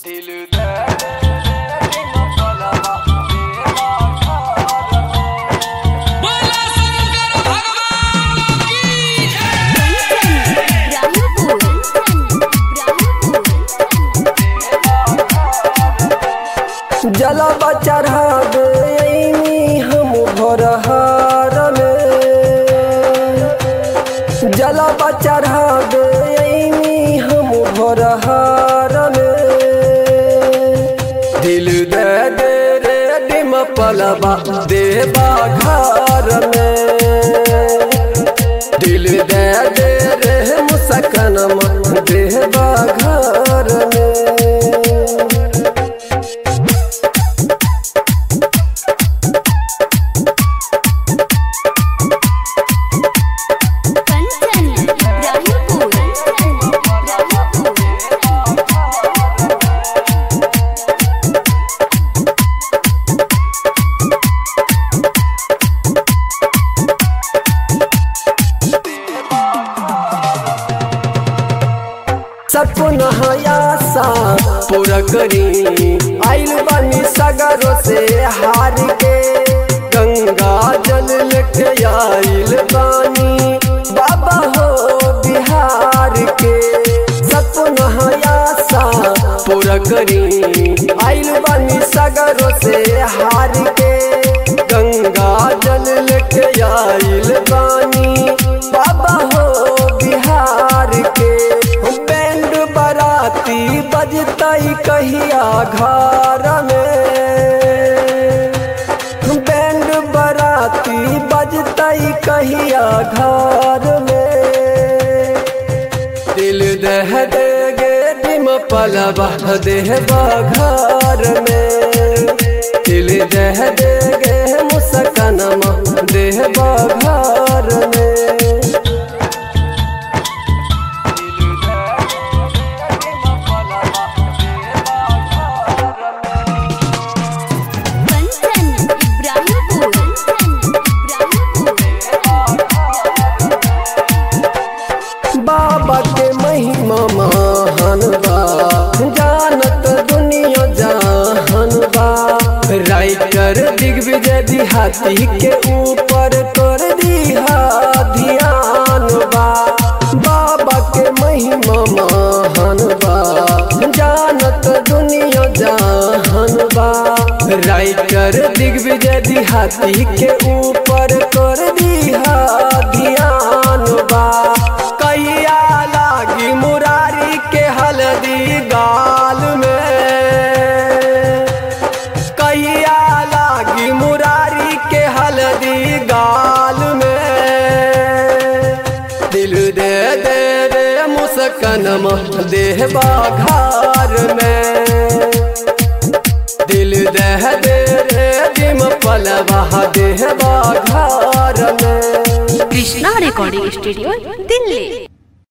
दिल दे दे दे मसलवा देवा खार बोला शंकर भगवान की जय रामपुर जलवा चढ़ावे अइनी हम भोरहार में जलवा चढ़ावे अइनी हम भोरहार में दिल दे दे रे डिम पलवा देवा घर में दिल दे दे रे मुसकनमा देवा घर में कंचन रामपुर सपना आशा पूरा करी आइल बानी सगरों से हार के गंगा जल लेके आइल बानी बाबा हो बिहार के सपना आशा पूरा करी आइल बानी सगरों से हार के गंगा जल लेके आइल बानी बाबा हो बिहार के बैंड बराती बजतई कहिया घर में बैंड बराती बजतई कहिया घर में दिल दह दे गे डिम पलवा देहबा घर में दिल दह दे गे मुस्कनमा देहबा घर में कंचन इब्राहिमपुर बाबा के महिमा महान बा जानत दुनिया जहान बा राइटर दिग्विजय दिहाती के ऊपर कर दिहा ध्यान बा बाबा के महिमा महान बा जानत दुनिया जहान बा राइटर दिग्विजय दिहाती के ऊपर कर दिहा ध्यान बा कैया लागी मुरारी के हल्दी गाल में कैया लागी मुरारी के हल्दी गाल में दिल दे दे रे मुस्कनम देहबा घर में दिल दह दे रे जिम पलवा देहबा घर में कृष्णा रिकॉर्डिंग स्टूडियो दिल्ली